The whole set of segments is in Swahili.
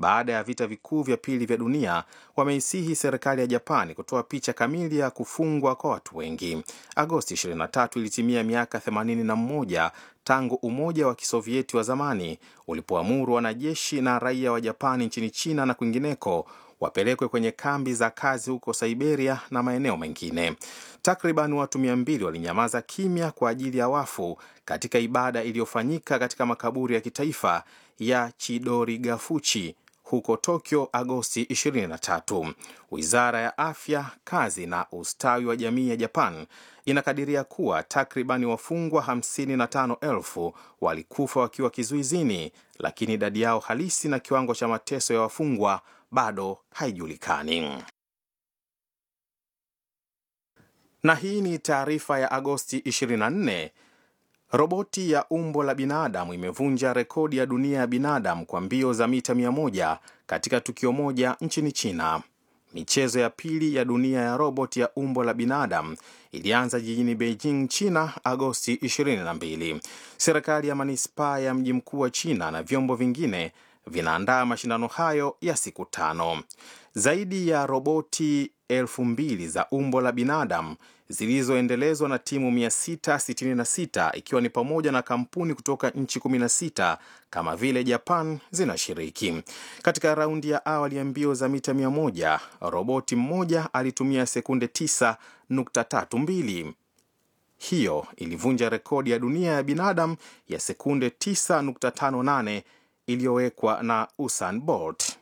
baada ya vita vikuu vya pili vya dunia wameisihi serikali ya Japani kutoa picha kamili ya kufungwa kwa watu wengi. Agosti 23 ilitimia miaka 81 tangu Umoja wa Kisovieti wa zamani ulipoamuru wanajeshi na raia wa Japani nchini China na kwingineko wapelekwe kwenye kambi za kazi huko Siberia na maeneo mengine. Takriban watu mia mbili walinyamaza kimya kwa ajili ya wafu katika ibada iliyofanyika katika makaburi ya kitaifa ya Chidorigafuchi huko Tokyo Agosti 23. Wizara ya Afya, Kazi na Ustawi wa Jamii ya Japan inakadiria kuwa takribani wafungwa 55,000 walikufa wakiwa kizuizini, lakini idadi yao halisi na kiwango cha mateso ya wafungwa bado haijulikani. Na hii ni taarifa ya Agosti 24. Roboti ya umbo la binadamu imevunja rekodi ya dunia ya binadamu kwa mbio za mita 100 katika tukio moja nchini China. Michezo ya pili ya dunia ya roboti ya umbo la binadamu ilianza jijini Beijing, China, Agosti 22. Serikali ya manispaa ya mji mkuu wa China na vyombo vingine vinaandaa mashindano hayo ya siku tano. Zaidi ya roboti elfu mbili za umbo la binadamu zilizoendelezwa na timu 666 ikiwa ni pamoja na kampuni kutoka nchi 16 kama vile Japan zinashiriki. Katika raundi ya awali ya mbio za mita 100, roboti mmoja alitumia sekunde 9.32. Hiyo ilivunja rekodi ya dunia ya binadamu ya sekunde 9.58 iliyowekwa na Usain Bolt.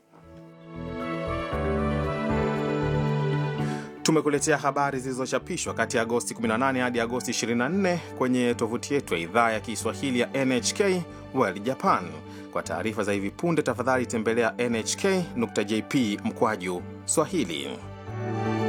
Tumekuletea habari zilizochapishwa kati ya Agosti 18 hadi Agosti 24 kwenye tovuti yetu ya idhaa ya Kiswahili ya NHK World Japan. Kwa taarifa za hivi punde, tafadhali tembelea nhk.jp mkwaju Swahili.